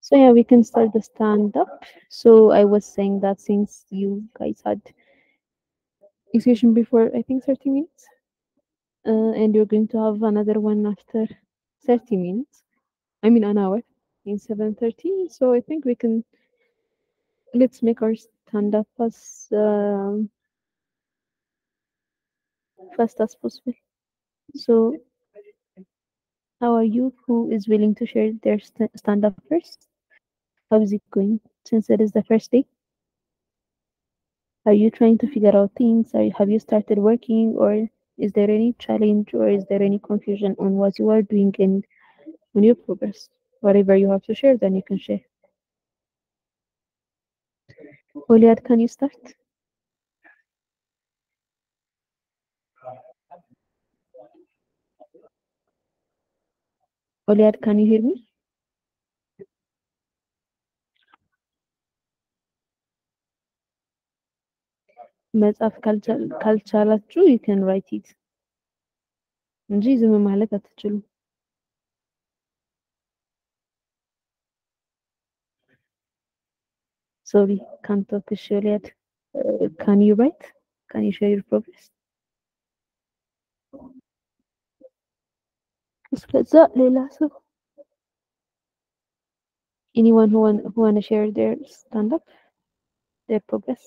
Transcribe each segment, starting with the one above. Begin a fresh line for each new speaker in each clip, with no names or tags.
So yeah, we can start the stand up. So I was saying that since you guys had a session before, I think 30 minutes, uh, and you're going to have another one after 30 minutes. I mean an hour in 7:30. So I think we can let's make our stand up as um, fast as possible. So how are you? Who is willing to share their st- stand up first? How is it going since it is the first day? Are you trying to figure out things? Are, have you started working or is there any challenge or is there any confusion on what you are doing and on your progress? Whatever you have to share, then you can share. Oliad, can you start? Oliad, can you hear me? መጻፍ ካልቻል- ካልቻላችሁ you can write it እንጂ ዝም ማለት አትችሉም። Sorry, can't talk to Oliad. Uh, can you write? Can you share your progress? እስከዛ ሌላ ሰው anyone who want who want to share their stand up their progress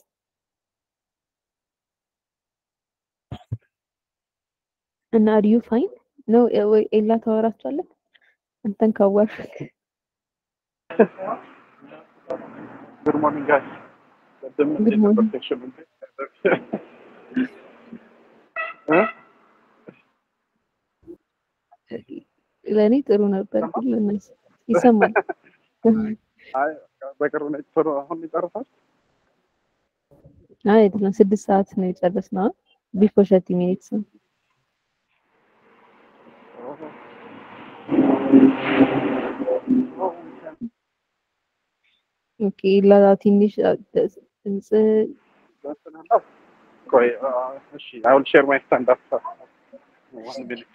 እና are you fine ነው ወይ ኤላ ታወራችኋለህ አንተን ካወራክ
Good morning, guys. ቅድም
Good
እንዴት ነበር
morning.
ሴክሽን እንዴት ነበር? እ?
ለእኔ ጥሩ ነበር ግን ለእነሱ ይሰማል
አይ በቅርብ ነው ቶሎ አሁን ይጨርሳል።
አይ አይደለም ስድስት ሰዓት ነው የጨረስነው ቢፎር ሸርቲ ሚኒትስ ነው ኦኬ ላ ትንሽ አ- ድምፅ
ደስናለሁ። ቆይ አ፣ እሺ አይ ዊል ሼር ማይ ስታንድ አፕ ዋን ሚኒት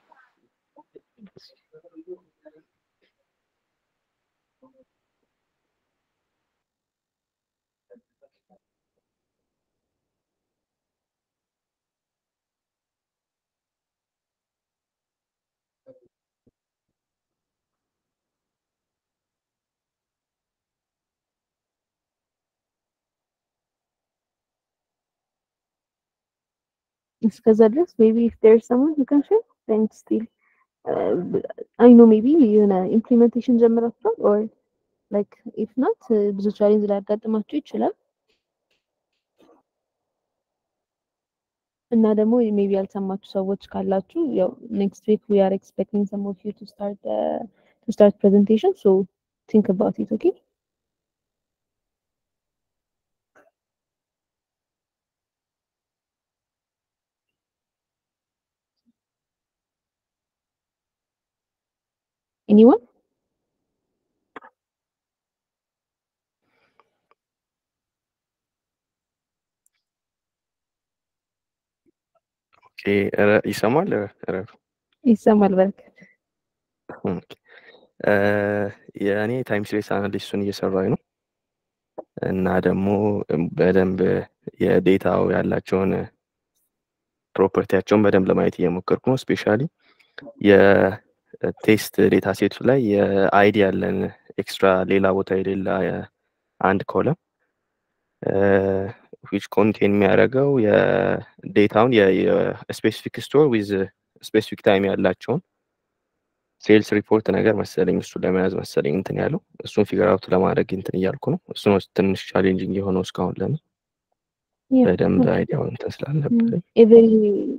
እስከዛ ድረስ ሜቢ ኢፍ ዴር ሰሞን ዩ ካን ሼር then still አይ ኖ ሜቢ የሆነ ኢምፕሊሜንቴሽን ጀምራችኋል ኦር ላይክ ኢፍ ናት ብዙ ቻሌንጅ ሊያጋጥማችሁ ይችላል እና ደግሞ ሜቢ ያልሰማችሁ ሰዎች ካላችሁ ያው ኔክስት ዊክ ዊ አር ኤክስፔክቲንግ ሰም ኦፍ ዩ ቱ ስታርት ቱ ስታርት ፕሬዘንቴሽን ሶ ቲንክ አባውት ኢት ኦኬ ኤኒዋን
ኦኬ ረ- ይሰማል ረ- ረፍ
ይሰማል በረከት
ኦኬ። እ፣ የእኔ ታይም ሲሪስ አናሊስቱን እየሰራኝ ነው እና ደግሞ በደንብ የዴታው ያላቸውን ፕሮፐርቲያቸውን በደንብ ለማየት እየሞከርኩ ነው። ስፔሻሊ የቴስት ዴታ ሴቱ ላይ የአይዲ ያለን ኤክስትራ ሌላ ቦታ የሌላ አንድ ኮለም ዊች ኮንቴን የሚያደርገው የዴታውን የስፔሲፊክ ስቶር ዊዝ ስፔሲፊክ ታይም ያላቸውን ሴልስ ሪፖርት ነገር መሰለኝ እሱ ለመያዝ መሰለኝ እንትን ያለው እሱን ፊገር አውት ለማድረግ እንትን እያልኩ ነው። እሱ ነው ትንሽ ቻሌንጂንግ የሆነው እስካሁን ለምን በደንብ አይዲያውን እንትን ስላልነበረኝ
ኤቨሪ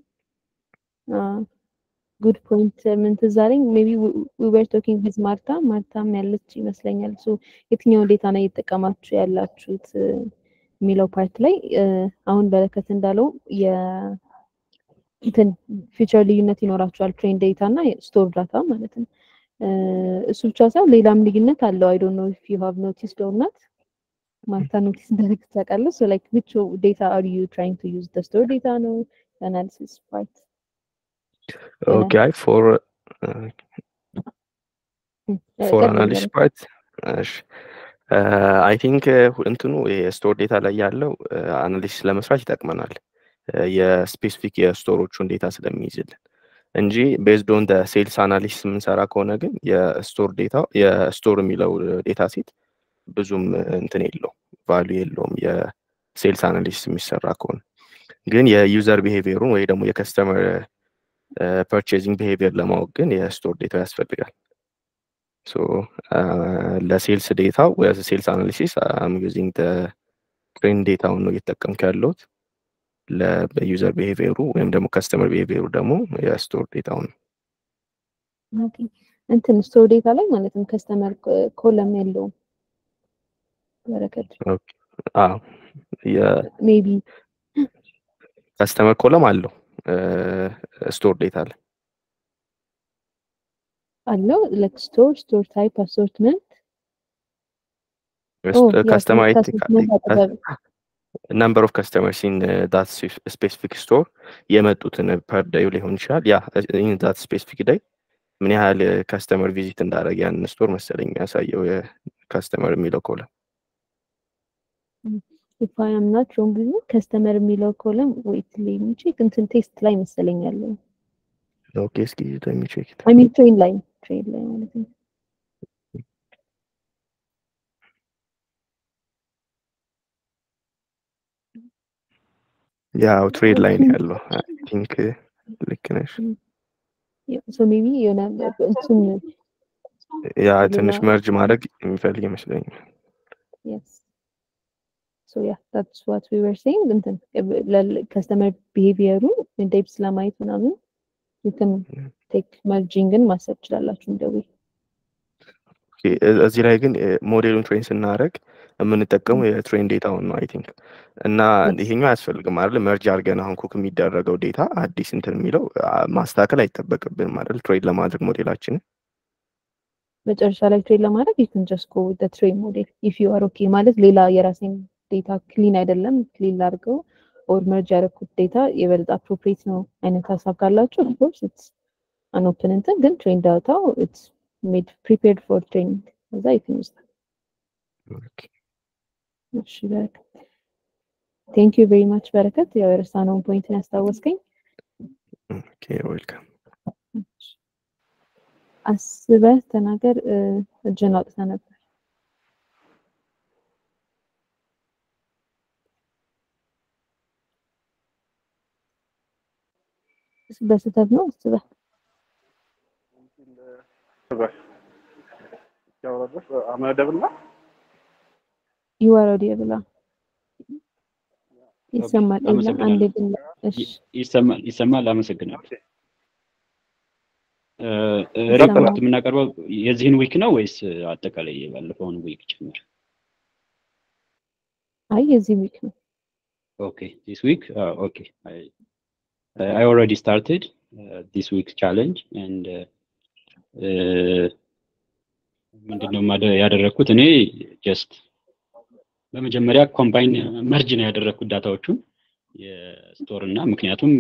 ጉድ ፖይንት ምን ትዝ አለኝ ሜቢ ዊ ወር ቶኪንግ ዊዝ ማርታ ማርታም ያለች ይመስለኛል ሶ የትኛውን ዴታ ነው እየተጠቀማችሁ ያላችሁት እ፣ የሚለው ፓርት ላይ እ፣ አሁን በረከት እንዳለው የ እንትን ፊቸር ልዩነት ይኖራቸዋል ትሬን ዴታ እና ስቶር ዳታ ማለት ነው እ፣ እሱ ብቻ ሳይሆን ሌላም ልዩነት አለው አይ ዶንት ኖ ኢፍ ዩ ሃቭ ኖቲስድ ኦር ናት ማርታ ኖቲስ እንዳደረግ ታውቃለህ ሶ ላይክ ዊች ዴታ አር ዩ ትራይንግ ቱ ዩዝ ደ ስቶር ዴታ ነው አናሊሲስ ፓርት
ኦኬ አይ ፎር ፎር አናሊሲስ ፓርት እሺ አይ ቲንክ እንትኑ የስቶር ዴታ ላይ ያለው አናሊሲስ ለመስራት ይጠቅመናል የስፔሲፊክ የስቶሮቹን ዴታ ስለሚይዝልን እንጂ ቤዝድ ኦን ሴልስ አናሊሲስ የምንሰራ ከሆነ ግን የስቶር ዴታ የስቶር የሚለው ዴታ ሴት ብዙም እንትን የለው ቫሉ የለውም የሴልስ አናሊሲስ የሚሰራ ከሆነ ግን የዩዘር ቢሄቪየሩን ወይ ደግሞ የከስተመር ፐርቼዚንግ ቢሄቪየር ለማወቅ ግን የስቶር ዴታ ያስፈልጋል ሶ ለሴልስ ዴታው ሴልስ አናሊሲስ አም ዩዚንግ ትሬን ዴታውን ነው እየተጠቀምኩ ያለሁት ለዩዘር ቢሄቪየሩ ወይም ደግሞ ከስተመር ቢሄቪየሩ ደግሞ የስቶር ዴታውን ነው
ኦኬ እንትን ስቶር ዴታ ላይ ማለትም ከስተመር ኮለም የለውም በረከት ሜቢ
ከስተመር ኮለም አለው ስቶር ዴታ ላይ
አለው ላይክ ስቶር ስቶር ታይፕ አሶርትመንት
customer number of customers in uh, that specific store የመጡትን ፐር ዳዩ ሊሆን ይችላል ያ ኢን ዳት ስፔሲፊክ ዳይ ምን ያህል ከስተመር ቪዚት እንዳደረገ ያን ስቶር መሰለኝ የሚያሳየው የከስተመር የሚለው ኮለም
if I am not wrong ግን ከስተመር የሚለው ኮለም ዌት ቼክ እንትን ቴስት ላይ መሰለኝ ያለው
ኦኬ እስኪ ለሚ ቼክ
አይ ሚን ትሬን ላይ ትሬን ላይ ማለት ነው
ያው ትሬድ ላይ ነው ያለው አይ ቲንክ ልክ ነሽ
ሶ ሜቢ የሆነ እንትን
ያ ትንሽ መርጅ ማድረግ የሚፈልግ ይመስለኛል
yes so yeah that's what we were saying እንትን ከስተመር ቢሄቪየሩ ዴፕስ ለማየት ምናምን you can take mergingን ማሰብ ትችላላችሁ እንደው
እዚህ ላይ ግን ሞዴሉን ትሬን ስናደረግ የምንጠቀመው የትሬን ዴታውን ነው አይ ቲንክ እና ይሄኛው አያስፈልግም አይደል መርጅ አድርገን አሁን ኩክ የሚደረገው ዴታ አዲስ እንትን የሚለው ማስተካከል አይጠበቅብንም አይደል ትሬን ለማድረግ ሞዴላችንን
መጨረሻ ላይ ትሬን ለማድረግ you can just go with the train model if you are okay ማለት ሌላ የራሴን ዴታ ክሊን አይደለም ክሊን ላድርገው ኦር መርጅ ያደረኩት ዴታ የበለጠ አፕሮፕሬት ነው አይነት ሀሳብ ካላችሁ ኦፍኮርስ ኢትስ አን ኦፕን እንትን ግን ትሬን ዳታው ኢትስ ሜድ ፕሪፔርድ ፎር ትሬኒንግ እዛ ይትን ውስጥ እሺ በረከት ቴንክ ዩ ቬሪ ማች በረከት ያው የረሳነውን ፖይንትን ያስታወስከኝ
ኦኬ ዌልካም
አስበህ ተናገር እጅን አውጥተህ ነበር በስህተት ነው አስበህ
አመደብና
ይወረድ ብላ ይሰማል አንድ ግን
ይሰማል ይሰማል አመሰግናለሁ ሪፖርት የምናቀርበው የዚህን ዊክ ነው ወይስ አጠቃላይ የባለፈውን ዊክ ጭምር
አይ የዚህ ዊክ ነው
ኦኬ ዲስ ዊክ ኦኬ I already started uh, this week's challenge and ምንድነው ያደረግኩት እኔ ጀስት በመጀመሪያ ኮምባይን መርጅ ነው ያደረግኩት ዳታዎቹን የስቶር እና ምክንያቱም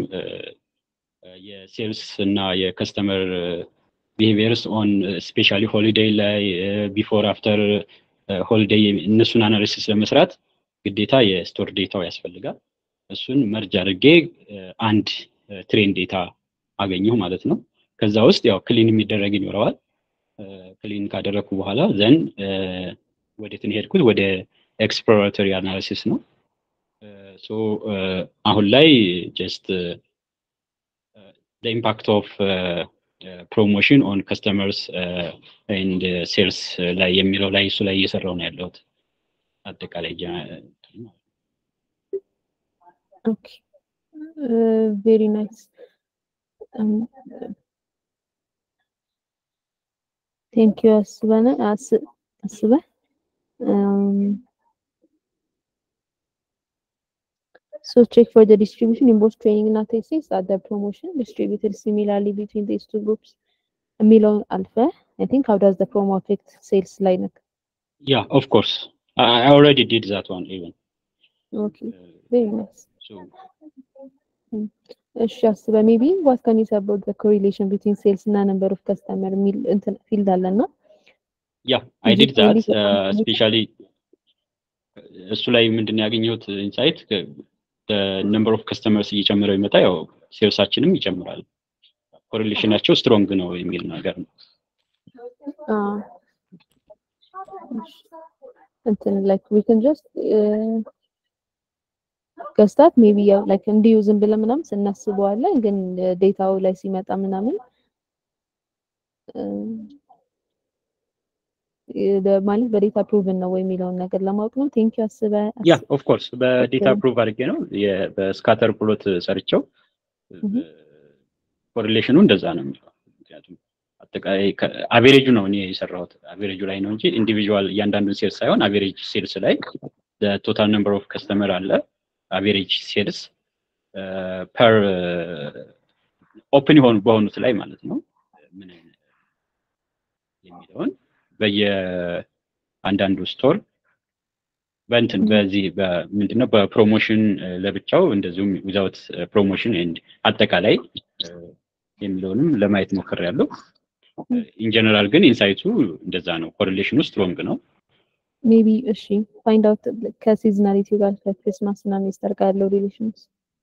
የሴልስ እና የከስተመር ቢሄቪየርስ ኦን ስፔሻሊ ሆሊዴይ ላይ ቢፎር አፍተር ሆሊዴይ እነሱን አናሊሲስ ለመስራት ግዴታ የስቶር ዴታው ያስፈልጋል እሱን መርጅ አድርጌ አንድ ትሬን ዴታ አገኘሁ ማለት ነው ከዛ ውስጥ ያው ክሊን የሚደረግ ይኖረዋል ክሊን ካደረግኩ በኋላ ዘን ወዴትን ሄድኩት ወደ ኤክስፕሎራቶሪ አናሊሲስ ነው ሶ አሁን ላይ ጀስት the impact of uh, uh, promotion on customers uh, and uh, sales ላይ የሚለው ላይ እሱ ላይ እየሰራው ነው ያለሁት አጠቃላይ
ኦኬ ቬሪ ናይስ ቴንክ ዩ አስበነ አስበ So check for the distribution in both training and thesis at the promotion distributed similarly between these two groups. Milon Alpha, I think how does the promo affect sales lineup?
Yeah, of course. I, I already did that one even.
Okay, very nice.
So
እሺ ሜቢ ዋት ካን ዩ ሴይ አባውት ዘ ኮሪሌሽን ቢትዊን ሴልስ እና ነምበር ኦፍ ከስተመር የሚል እንትን ፊልድ አለና
ያ አይ
Is
ዲድ
it
ዛት
really for
ስፔሻሊ እሱ ላይ ምንድን ነው ያገኘሁት ኢንሳይት ነምበር ኦፍ ከስተመርስ እየጨመረው ይመጣ ያው ሴልሳችንም ይጨምራል ኮሪሌሽናቸው ስትሮንግ ነው የሚል ነገር ነው
አዎ። እንትን ላይክ ዊ ካን ጀስት ገዝታት ሜቢ ያው ላይክ እንዲሁ ዝም ብለን ምናምን ስናስበዋለን፣ ግን ዴታው ላይ ሲመጣ ምናምን እ፣ ደ- ማለት በዴታ ፕሩቭን ነው ወይ የሚለውን ነገር ለማወቅ ነው። ቴንክ ዩ አስበ
ያ ኦፍ ኮርስ በዴታ ፕሩቭ አድርጌ ነው የ- በስካተር ፕሎት ሰርቸው
Mhm.
ኮሪሌሽኑ እንደዛ ነው የሚለው ምክንያቱም አጠቃላይ አቬሬጁ ነው እኔ የሰራሁት አቬሬጁ ላይ ነው እንጂ ኢንዲቪዥዋል እያንዳንዱን ሴልስ ሳይሆን አቬሬጅ ሴልስ ላይ ቶታል ነምበር ኦፍ ከስተመር አለ አቬሬጅ ሴልስ ፐር ኦፕን የሆኑ በሆኑት ላይ ማለት ነው ምን አይነት የሚለውን በየአንዳንዱ ስቶር በእንትን በዚህ ምንድነው በፕሮሞሽን ለብቻው እንደዚሁም ዊዛውት ፕሮሞሽን ኤንድ አጠቃላይ እ፣ የሚለውንም ለማየት ሞክር ያለው ኢንጀነራል ግን ኢንሳይቱ እንደዛ ነው ኮሪሌሽኑ ስትሮንግ ነው
ሜቢ እሺ ፋይንድ አውት ከሲዝናሊቲ ጋር ከክሪስማስ እና ሚስተር ጋር ያለው ሪሌሽንስ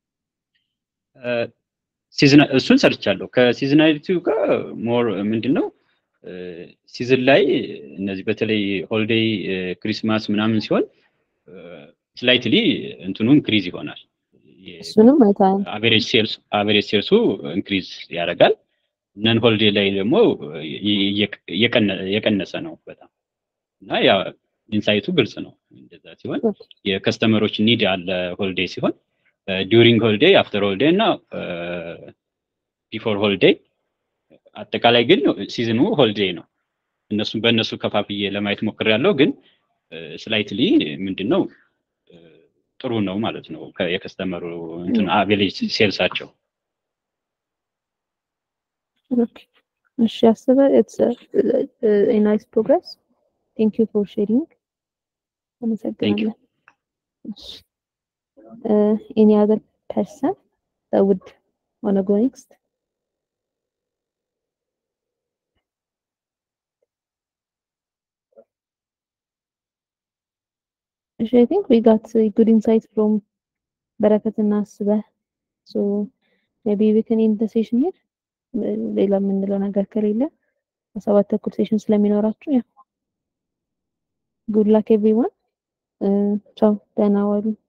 ሲዝና- እሱን ሰርቻለሁ ከሲዝናሊቲው ጋር ሞር ምንድን ነው ሲዝን ላይ እነዚህ በተለይ ሆሊዴይ ክሪስማስ ምናምን ሲሆን ስላይትሊ እንትኑ ኢንክሪዝ ይሆናል
እሱንም አይተሃል።
አቨሬጅ ሴልስ አቨሬጅ ሴልሱ ኢንክሪዝ ያደርጋል ነን ሆሊዴይ ላይ ደግሞ እየቀ- እየቀነ- የቀነሰ ነው በጣም እና ያ ኢንሳይቱ ግልጽ ነው እንደዛ ሲሆን የከስተመሮች ኒድ አለ ሆሊዴይ ሲሆን ዲዩሪንግ ሆሊዴይ አፍተር ሆሊዴይ እና ቢፎር ሆሊዴይ አጠቃላይ ግን ሲዝኑ ሆሊዴይ ነው እነሱም በእነሱ ከፋፍዬ ለማየት ሞክሬያለሁ ግን ስላይትሊ ምንድን ነው እ፣ ጥሩ ነው ማለት ነው ከ- የከስተመሩ እንትን አቬሬጅ ሴልሳቸው
ኦኬ እሺ አስበ ኢትስ ኤ ናይስ ፕሮግረስ ቴንክ ዩ ፎር ሼሪንግ አመሰግናለሁ። እሺ ኤኒ አዘር ፐርሰን ውድ ዋና ጎ ኔክስት እሺ አይ ቲንክ ዊ ጋት ጉድ ኢንሳይት ፍሮም በረከትና አስበ ሶ ሜቢ ዊ ካን ኤንድ ዘ ሴሽን ሂር ሌላ የምንለው ነገር ከሌለ በሰባት ተኩል ሴሽን ስለሚኖራችሁ ያ ጉድ ላክ ኤቭሪዋን ቻው ደህና ዋሉ